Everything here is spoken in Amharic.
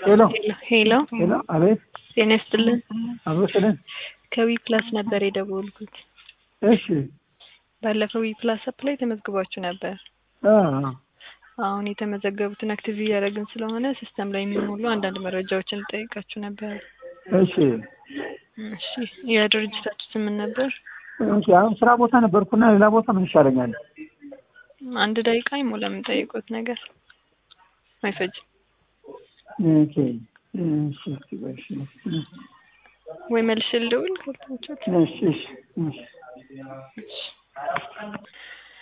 ሄሎ ሄሎ ሄሎ፣ አቤት፣ ጤና ይስጥልን። አብሮ ስልን። ከዊ ፕላስ ነበር የደወልኩት። እሺ፣ ባለፈው ዊ ፕላስ አፕ ላይ ተመዝግባችሁ ነበር። አዎ፣ አሁን የተመዘገቡትን አክቲቭ እያደረግን ስለሆነ ሲስተም ላይ የሚሞሉ አንዳንድ መረጃዎችን ልጠይቃችሁ ነበር። እሺ፣ እሺ፣ የድርጅታችሁ ስም ምን ነበር? እሺ። አሁን ስራ ቦታ ነበርኩና ሌላ ቦታ ምን ይሻለኛል? አንድ ደቂቃ ይሞላ የምጠይቁት ነገር አይፈጅም። ኦኬ፣ እሺ፣ እሺ፣ እሺ፣ ወይ መልሼ ልደውል ካልተመቻችሁ። እሺ፣ እሺ፣ እሺ።